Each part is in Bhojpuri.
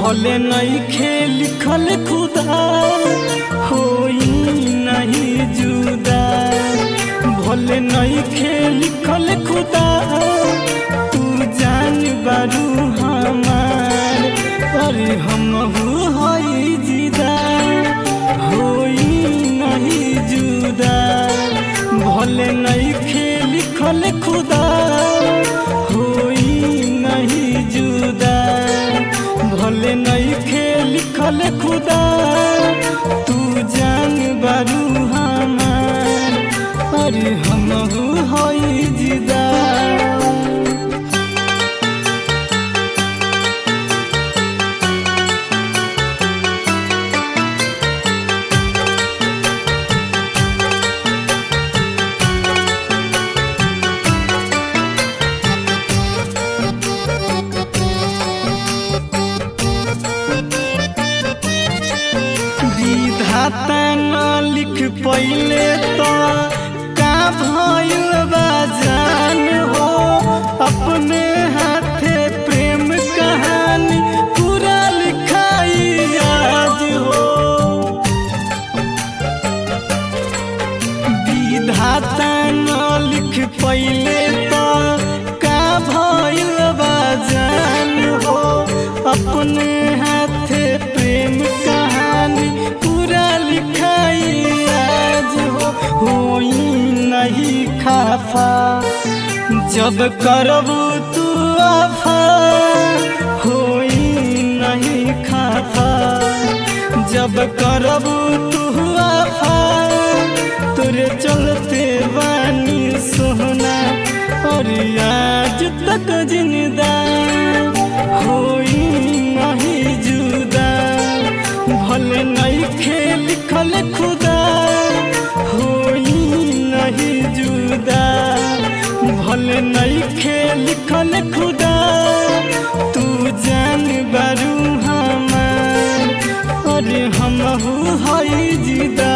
भले नइखे लिखल खुदा होई नहीं जुदा भले नइखे लिखल खुदा तू जान बारू हमार अरे हम हई जिदा होई नहीं जुदा भले नइखे लिखल खुदा होई नहीं जुदा भले नइखे लिखल खुदा तू जान बारू हमार अरे हम हई जिदा विधाता न लिख पहिले तो का भइल बा जान हो अपने हाथे प्रेम कहानी पूरा लिखाई आज हो विधाता न लिख पहिले तो का भइल बा जान हो अपने हाथे प्रेम कहानी पूरा लिखाई आज हो होई नहीं खाफा जब करबू तू आफा होई नहीं खाफा जब करबू तू आफा तोरे चलते बानी सोहना और आज तक जिंदा होई नहीं जुदा भले नहीं खेल लिखल खुदा होई नहीं जुदा भले नहीं खेल लिखल खुदा तू जान बारू हमार अरे हम हई जिदा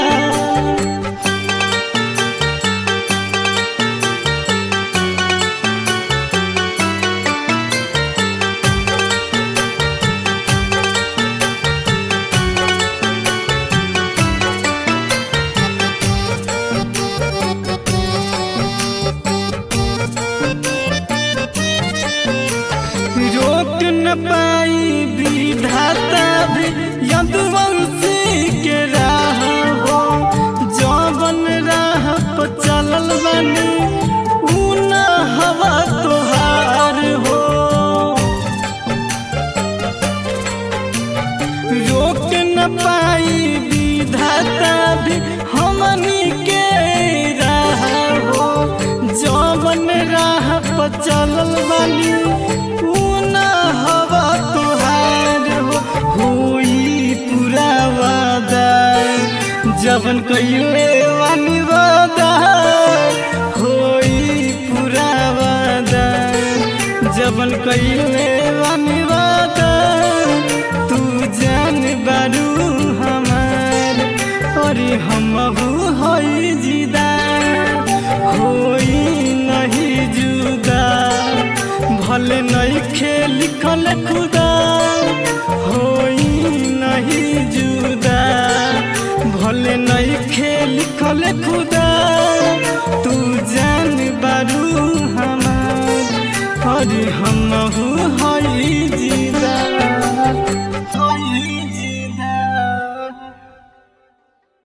रोक न पाई विधाता भी यदुवंशी के राह हो जौवन राह पर चलल बनी ऊ न हवा तोहार हो रोक न पाई विधाता भी हमनी के राह हो जौवन राह पर चलल बानी ऊ न हवा तोहार हो होई पूरा वादा जवन कइले वानी वादा होई पूरा वादा जवन कइले वानी वादा तू जान बारू हमार अरे हम हई जिदा होई नहीं जुदा भले नहीं खेल लिखल खुदा होई नहीं जुदा भले नहीं खेल लिखल खुदा तू जान बारू हमार अरे